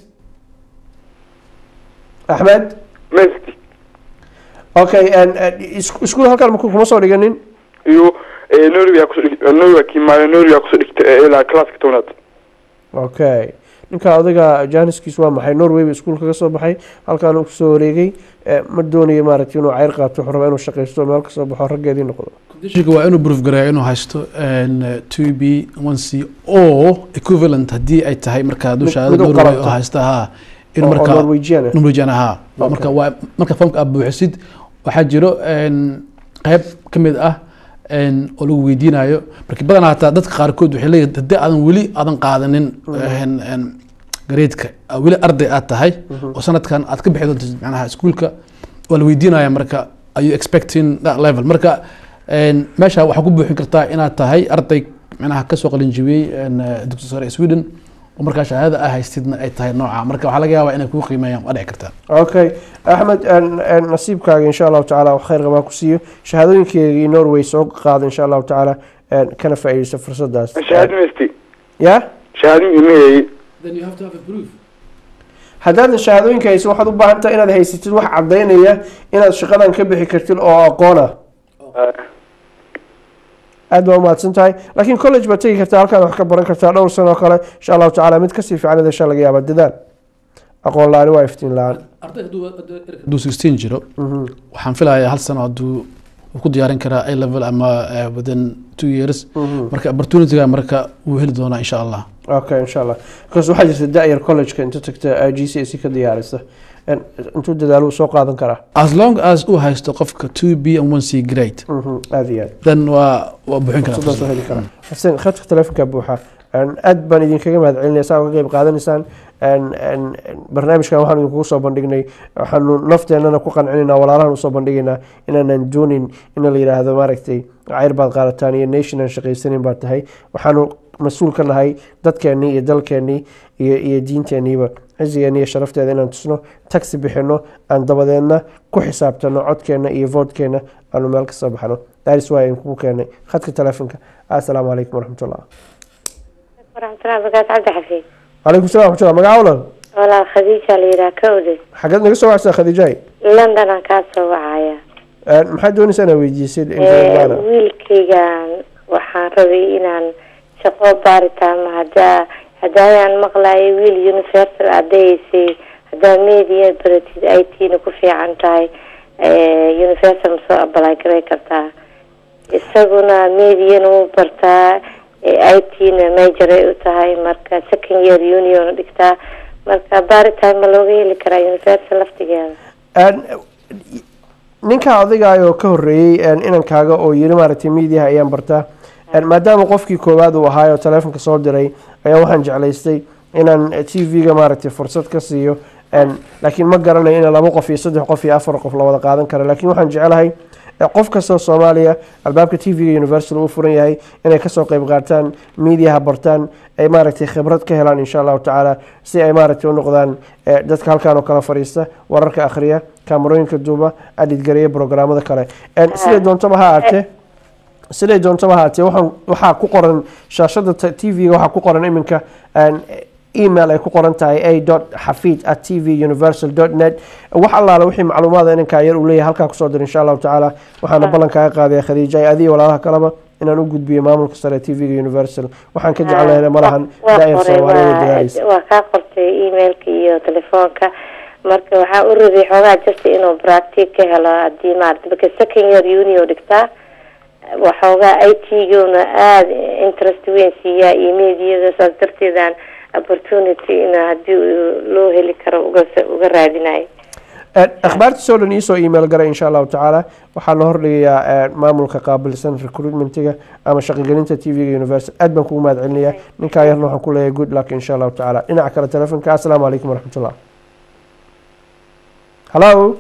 axmed مهستي okay n iskuul halkaan maku- kuma soo dhiganin يو نوري يا كسر نوري كي ما نوري يا كسر إلى كلاس كتونات okay ninka odaga jaaniskiis waa maxay norway buu iskuul kaga soo baxay halkaan uu kusoo wareegay eh, ma doonayo maaragtay inuu ceyr qaato wuxuu rabaa inuu shaqaysto meel kasoo baxo raggeedii noqdo conditionka waa inuu proof gareeyo inuu haysto n 2b 1c oo equivalent haddii ay tahay marka hadduu Mid- shahaado mid u norway qalanto. oo haysta ha in Oo- oo marka Norwegian ah. norwegian ahaa Waa marka Okay. waa marka formka aad buuxisid waxaa jiro n qayb ka mid ah n oo lagu weydiinayo marka badanaa hataa dadka qaarkood waxay leeyihin haddii aadan weli aadan qaadanin n n gareedka aa weli arday aad tahay Mhm. oo sanadkan aad ka bixi doonto macnaha iskuulka waa la weydiinaya marka are you expecting that level marka n meesha waxaa ku buuxin kartaa inaad tahay arday macnaha kasoo qalinjibiyey n dugsi sare ee sweden oo markaa shahaadada aa haystidna ay tahay nooca marka waxaa laga yaabaa inay kuu qiimeeyaan waa dhici kartaa okay axmed n- n nasiibkaaga insha allahu tacaala wax khayr qabaa ku siiyo shahaadooyinkeegii norway soo qaada insha allahu tacaala n kana faa'iideysta fursadaas شهادة مهستي ya شهادة مهي then you have to have a proof haddaadan shahaadooyinka haysan waxaad u baahan tahay inaad haysatid wax caddaynaya inaad shaqadan ka bixi kartid oo aqoon ah aad baa umahadsan tahay laakiin college baad tegi kartaa halkaad wax ka baran kartaa dhowr sano oo kale insha allahu tacaala mid kasii fiican idasha laga yaaba dadaal aqoon la-aani waa iftiin la-aan arday hadduu 16 jiro waxaan filayaa hal sano hadduu uu ku diyaarin karaa a level ama eh, within two years Mhm. marka opportunityga marka wuu heli doonaa insha allah okay insha allah because waxaa jirta da-yar college-ka inta tagta g c s ka diyaarisa een, intuu dadaalo uu soo qaadan karaa as long as uu haysto qofka two b and one c grade Mhm, aad iyo aad then waa waa buuxin karaa fursadaas oo heli karaa xuseen khadka telefonka buuxa Een, aad baan idinkaga mahad celinaya saa uga qeyb qaadanaysaan Een, een, een, barnaamijkan waxaan idinkugu soo bandhignay waxaanu nafteenana ku qancinaynaa walaalahan usoo bandhigaynaa inaanan doonin in la yidhaahdo maaragtay cayr baad qaadataan iyo nation aan shaqaysanin baad tahay waxaanu mas-uul ka nahay dadkeennii iyo dalkeennii iyo iyo diinteenniiba cizigeena iyo sharafteeda inaan tusno taxi bixino aan dabadeedna ku xisaabtano codkeenna iyo voodkeenna aanu meel ka soo baxno daris waa in kugu keenay khadka telefonka assalaamu calaykum waraxmatullah waraxmatullahi wabarakaatu cabdi xafiid calaykum salam waraxmatullah magaca walaal walaal khadiija la yidhaha ka oday xageed naga soo wacsaa khadiijay london aan kaa soo wacaya maxaad doonaysaa inaa weydiisid Ee, wiilkaygan waxaan rabay inaan shaqo baaritaama hadaa hadaayaan maqlayo wiil universal adahaysay hadaa media baratid i t na ku fiican tahay ee, universal ma soo apply garay kartaa isaguna mediana wuu bartaa i t na major ay u tahay marka second year union dhigtaa marka baaritaan ma looga heli karaa universal laftigeeda ninka odaygaayoo ka horreeyey inankaaga oo yiri maaragtay mediaha ayaan bartaa maadaama qofkii koowaad uu ahaayoo telefonka soo diray ayaa waxaan jeclaystay inaan t v-ga maaragtay fursad ka siiyo laakiin ma garanayo in laba qof iyo saddex qof iyo afar qof la wada qaadan karo laakiin waxaan jecelahay qof kastoo soomaaliya albaabka t v-ga universal uu furan yahay inay kasoo qeyb qaataan mediaha bartaan ay maaragtay khibrad ka helaan insha allahu tacaala si ay maaragtay u noqdaan dadka halkaan oo kala fadhiista wararka akhriya kaamarooyinka duuba adhidgareeya programmada kale siday doontaba ha ahaatee siday doontaba ha ahaatee waxaan waxaa ku qoran shaashada t v-ga waxaa ku qoran iminka email ay ku qoran tahay a dot xafid at t v universal dot net wax allaala wixii macluumaada inankaa yar uu leeyahay halkaa kusoo dir insha allahu tacaala waxaana ballan kaaga qaadaya khadiija ay adiga walaalaha kaleba inaan u gudbiyo maamulka sare t v-ga universal waxaan ka jeclahay malahan waa daa'ir qoray soomaaliyeed dadaalaysa waa waa kaa qortay emailka iyo telefoonka marka waxaa u rabay xoogaa jirta inuu practic ka helo hadii maarata marka second year uni u dhigtaa waxoogaa i t guna aada interest weyn siiyaa iyo mediada saas darteedaan opportunity in hadii uu loo heli karo uga uga raadinayo akhbaartiisoo dhan iisoo email garay insha allahu tacaala waxaa la hordhigayaa maamulka qaabilsan recruitmentiga ama shaqogelinta t v-ga universal aad baan kugu mahad celinayaa ninkaa yarna waxaan ku leeyahay good luck insha allahu tacaala dhinaca kale telefonka assalaamu calaykum waraxmatullah hallo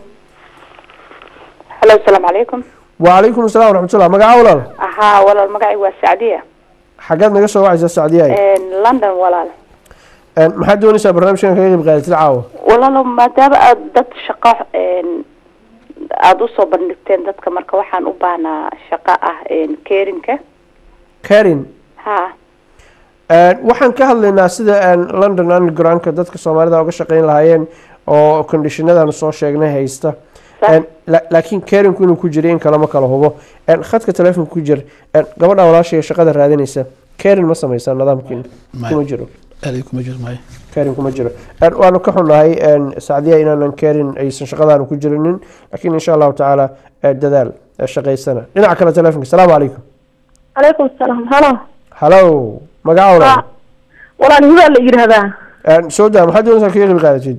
halo asalaamu calaykum wacalaykum assalam waraxmatullah magaca walaal haa walaal magacay waa sacdiya xageed naga soo wacaysaa sacdiyaay london walaal maxaad doonaysaa barnaamijkan kaga qeyb qaadatid caawa walaalo maadaama aad dad shaqo aada usoo bandhigteen dadka marka waxaan u baahnaa shaqo ah kerinka karin ha waxaan ka hadlaynaa sida london undergroundka dadka soomaalida uga shaqeyn lahaayeen oo conditionadan soo sheegnay haysta La- laakiin karinku inuu ku jira in kalama kala hubo khadka telefonka ku jir gabadha walaashaya shaqada raadinaysa karin ma sameysaa nidaamkiin kuma jiro aad kuma jiro maayo karin kuma jiro waanu ka xunnahay sacdiya inaanan karin aysan shaqadaanu ku jirinin laakiin insha allahu tacaala dadaal shaqaysana dhinaca kale telefonka asalaamu calaykum calaykum salaam halo hallow magaca walaal walaal hibaa la yidhaahdaa soo daa maxaad doonaysaa kaga qeyb qaadatid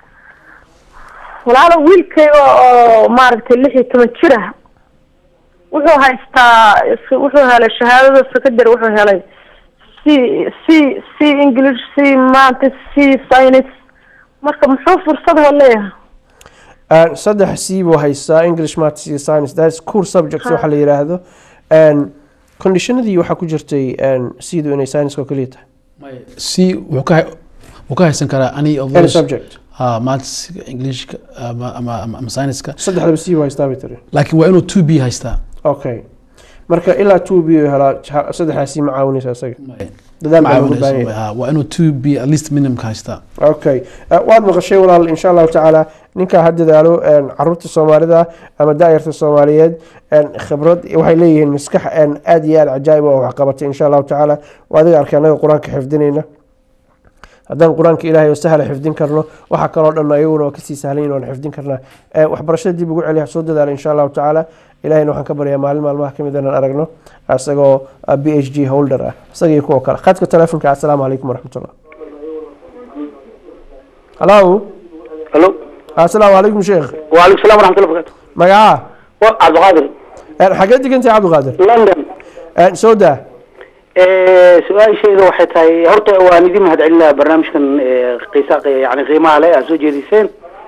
walaalo wiilkayga oo maaragtay lix iyo toban jir ah wuxuu haystaa wuxuu helay shahaadada secondary wuxuu helay c c c english c maanta c science marka muxuu fursad ho leeyahay saddex c buu haystaa english maths iyo science that is core subjects waxa la yiraahdo conditionadii waxaa ku jirtay c-du inay science oo keliya tahay c wuxuu ka wuu ka haysan karaa any of Any those subject. ha maths englishka ama ama ama ama science-ka saddexdaba c buu haystaa bay tiri laakiin waa inuu two b haystaa okay marka ilaa two b uu helaa ja- saddexdaas c ma caawinaysa isaga dadaal baa looga baahan yahay Ha, waa inuu two b at least minimumka haystaa okay Eh, waad maqashay walaal insha allahu tacaala ninkaa ha dadaalo caruurta soomaalida ama daayarta soomaaliyeed khibrad waxay leeyihiin maskax aad iyo aad cajaa'ib oo wax qabatay insha allahu tacaala waa adiga arkay annaga qur-aanka xifdinayna haddaan qur-aanka ilaahay oo sahla xifdin karno waxaa kaloo dhan ayaguna oo kasii sahlan oon xifdin karnaa Eh, waxbarashada dib ugu celiya soo dadaala insha allahu tacaala ilahayna waxaan ka baryaa maalin maalmaha kamid inaan aragno isagoo b h g holder ah isaga iyo kuwa kale khadka telefonka assalaamu calaykum waraxmatullah hallo Hello. asalaamu calaykum sheekh وعليكم السلام ورحمة الله وبركاته magacaa عبد القادر xagee degantahay cabdiqaadir لندن soo daa su-aashayda waxay tahay horta waan idin mahadcelinaa barnaamijkan ee, qiisa yani qiimaha leh aad soo jeediseen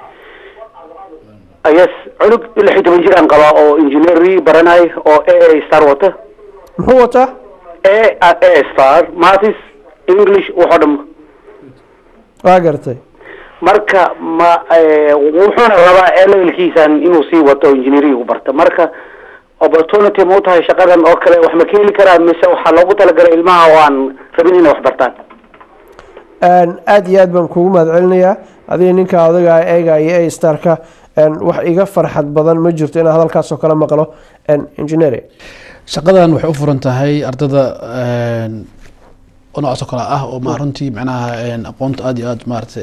yes cunug lix iyo toban jir aan qabaa oo engineeri baranay oo a a star wata muxuu wataa a a star mathis english waxoo dhan waa gartay marka ma eh, wuxuuna rabaa levelkiisan inuu sii wato engineering u barta marka opportunity ma u tahay shaqadan oo kale wax ma ka heli karaa mise waxaa loogu talagalay ilmaha oo aan rabin inay wax bartaan aad iyo aad baan kugu mahadcelinayaa adiga ninka odaga eega iyo a starka wax iga farxad badan ma jirto inaan hadalkaasoo kale maqlo engineer shaqadan waxay u furan tahay ardada een, oo noocaasoo kale ah oo ma runtii macnaha een, aqoonta aad iyo aad maarata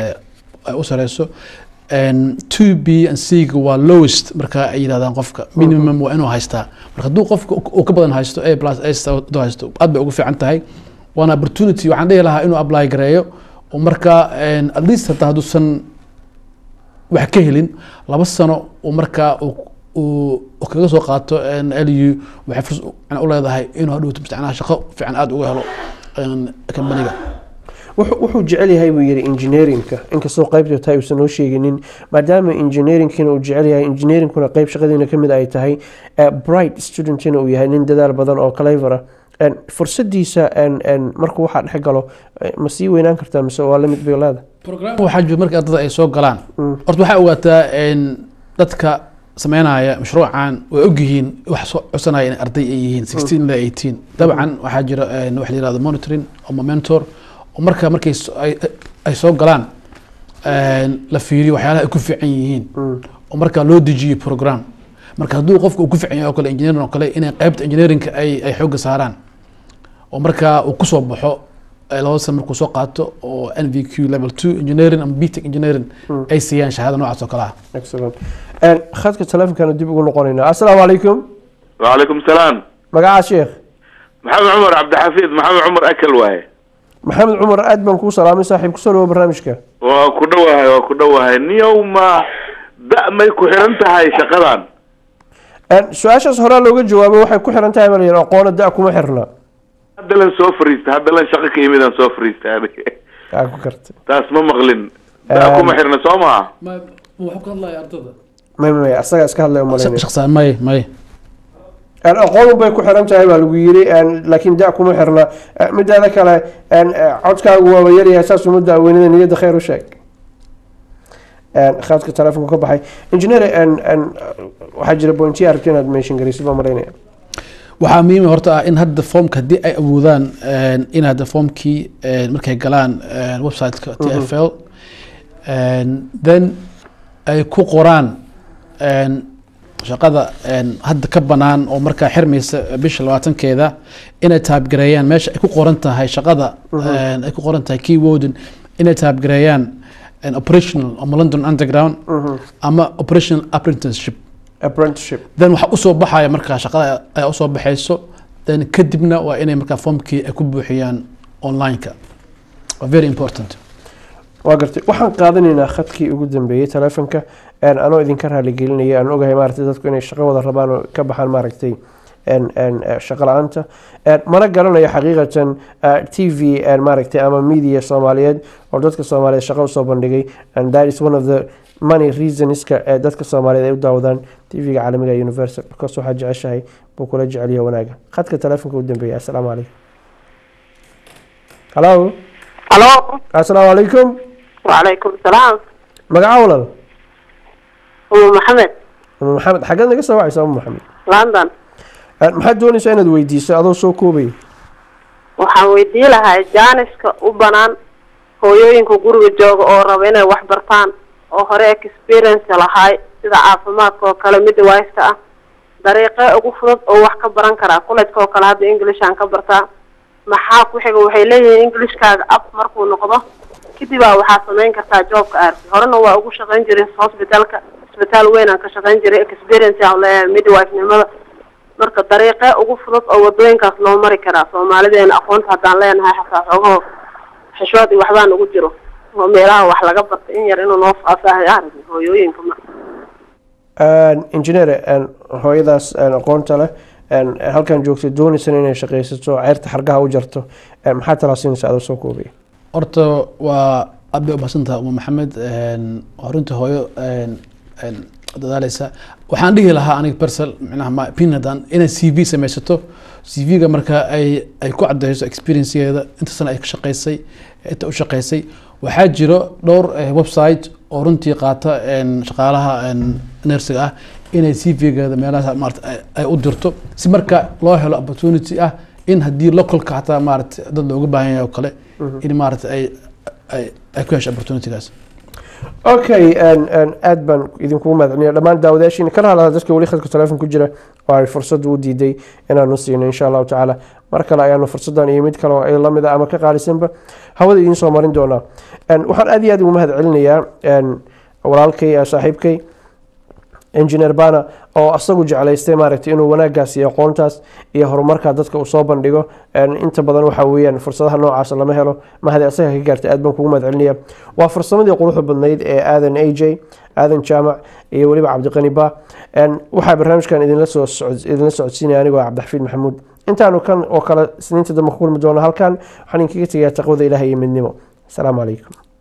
ay u sareyso Een, 2 b and c ga waa lowest marka ay yidhahdaan qofka minimum waa inuu haystaa marka hadduu qofka uu ka badan haysto a plus a star hadduu haysto aad bay ugu fiican tahay waana opportunity waxaan dhihi lahaa inuu apply gareeyo oo marka een, at least hataa hadduusan wax ka helin laba sano uu markaa uu- uu uu kaga soo qaato lu waxay fursad u- yani u leedahay inuu hadhowto mustacnaha shaqo fiican aada uga helo een, kambaniga wuxuu wuxuu jecel yahay buu yidhi engineeringka inkastoo qaybta tahay uusan noo sheeginin maadaama engineeringkina uu jecel yahay engineeringkuna qayb shaqadiina kamid ay tahay eh, bright studentina uu yahay nin dadaal badan oo clever ah En fursadiisa en- en markuu waxaa dhex galo eh, ma sii weynaan kartaa mise waa lamid bay leedahay waxaa jira marka ardada ay soo galaan horta waxaa ogaataa een, dadka sameynaya mashruucan way ogyihiin wax soo codsanaya in arday ay yihiin sixteen ilaa eighteen dabcan waxaa jira een, wax la yirahdo monitoring ama mentor oo marka markay so- ay ay soo galaan een, la fiiriyo waxyaalaha ay ku fiican yihiin oo marka loo dejiyo program marka hadduu qofka uu ku fiican yahay oo kale engineering oo kale inay qaybta engineeringka ay ay xoogga saaraan oo marka uu kusoo baxo ee laba sano markuu soo qaato oo n v q level two engineering ama btech engineering ay siiyaan shahaada noocaas oo kale ah excellent En khadka telefonkaanu dib ugu noqonaynaa assalaamu calaykum وعليكم السلام magacaa sheekh محمد عمر عبد الحفيظ محمد عمر أكل واهي maxamed cumar aad baan kuu salaamay saaxiib kusoo dhawo barnaamijka waa ku dhowahay waa ku dhowahay niyow ma da may ku xiran tahay shaqadan En su-aashaas horaa looga jawaabo waxay ku xiran tahay bal aqoona da kuma xirna hadda lan soo fariista hadda lan shaqo ka yimid aan soo fariista aniga aa ku kartay taas ma maqlin da kuma xirna soo maha wuxuu ka hadlaya ardada may may asagaa iska hadlay umalaynaya shaqsaan may may En aqoon bay ku xiran tahay baa lagu yiri en laakiin da kuma xirna En midaada kale en eh, codkaagu waaba yaryahay saas uma daaweynada niyadda khayr u sheeg En khadka telefonka ka baxay engineer en en waxaa jira pointiya aragti inaad mention garaysid baa malaynaya waxaa muhiim horta ah in hadda foomka haddii ay awoodaan een, in hadda foomkii een, markay galaan een, website-ka t f l een, then ay ku qoraan een, shaqada een, hadda ka banaan oo markaa xirmaysa bisha labaatankeeda inay taabgareeyaan meesha ay ku qoran tahay shaqada Mhm. een, ay ku qoran tahay keywordin inay taabgareeyaan een, operational ama london underground Mhm. ama operational apprenticeship apprenticeship then waxaa usoo baxaya markaa shaqada ayaa usoo baxayso then kadibna waa inay markaa foomkii ay ku buuxiyaan online-ka waa very important waa gartay waxaan qaadanaynaa khadkii ugu dambeeyey telefonka en anoo idinka raaligelinaya aan ogahay maaragtay dadku inay shaqo wada rabaan oo ka baxaan maaragtay en en eh, shaqo la-aanta En mana garanayo xaqiiqatan eh, t v en maaragtay ama media soomaaliyeed oo dadka soomaaliyeed shaqo usoo bandhigay and that is one of the money reasonska ee dadka soomaaliyeed ay u daawadaan tv-ga caalamiga ee universal because waxaa jeceshahay buu kula jeceliya wanaaga khadka telefonka ugu dambeeya assalaamu calaykum hallo halo assalaamu calaykum وعليكم السلام magaca walal أم محمد umu maxamed xaggeed naga soo wacaysa umu maxamed لندن Eh, maxaad doonaysaa inaad weydiiso adoo soo koobaya waxaan weydii lahaa jaaniska u banaan hooyooyinka guriga jooga oo raba inay wax bartaan oo hore experience lahaay sida caafimaadka oo kale midwifeka ah dariiqee ugu fudud oo wax ka baran karaa college-ka oo kale hadda englishaan ka bartaa maxaa ku xiga waxay leeyihiin englishkaaga up markuu noqdo kadibaa waxaa samayn kartaa joobka aarki horena waa ugu shaqayn jiray hospitalka isbitaal weyn aan ka shaqayn jiray experience aan leeyahay midwife-nimada marka dariiqee ugu fudud oo wadooyinkaas loo mari karaa soomaalideena aqoonta haddaan leenahay xataa xoogaho xishood iyo waxbaa nagu jiro oo meelaha wax laga barta in yar inuu noo faahfaahayo aragna hooyooyinka ma engineer een, hooyadaas een, aqoonta leh een, halkan joogtay doonaysana inay shaqaysato ceyrta xargaha u jarto een, maxaa talaa siinaysa adoo soo koobaya horta waa aad bay umahadsantaha uma maxamed een, waa runtii hooyo een, een, dadaaleysa waxaan dhihi lahaa aniga persel micnaha ma opinion haddaan inay c v samaysato c v-ga marka ay ay ku cadeyso experiencegeeda inta sana ay ka shaqeysay inta u shaqeysay waxaa jiro dhowr eh, website oo runtii qaata een, shaqaalaha een, nersiga ah inay c v-geeda meelaha maarata ay- ay u dirto si marka loo helo opportunity ah in haddii localka xataa maarata dad looga baahan yahay oo kale in maarata ay ay ay ku hesho opportunitygaas okay een, een, aad baan idinkugu mahadcelinayaa dhammaan daawadayaashiina kala hadlada dadka weli khadka telefoon ku jira oo ay fursad u diiday inaanu siino insha allahu tacaala mar kale ayaanu fursadan iyo mid kale oo ay lamid a ama ka qaalisanba hawada idiin soo marin doonaa Een, waxaan aad iyo aad ugu mahadcelinayaa een, walaalkay eh, saaxiibkay engineer bana oo asagu jeclaystay maaragtay inuu wanaagaas iyo aqoontaas iyo horumarka dadka uu soo bandhigo Een, inta badan waxa weeyaan fursadaha noocaas lama helo mahadi asaga ka gaartay aad baan kugu mahadcelinaya waa fursamadii quruxda badnayd ee aadan a j aadan jaamac iyo weliba cabdiqani ba Een, waxaa barnaamijkan idinla soo socod- idinla socodsiinaya anigoo ah cabdixafiid maxamuud intaanu kan oo kale siniinta dambe ku kulmi doona halkan waxaan idinkaga tegayaa taqwada ilaah iyo midnimo asalaamu calaykum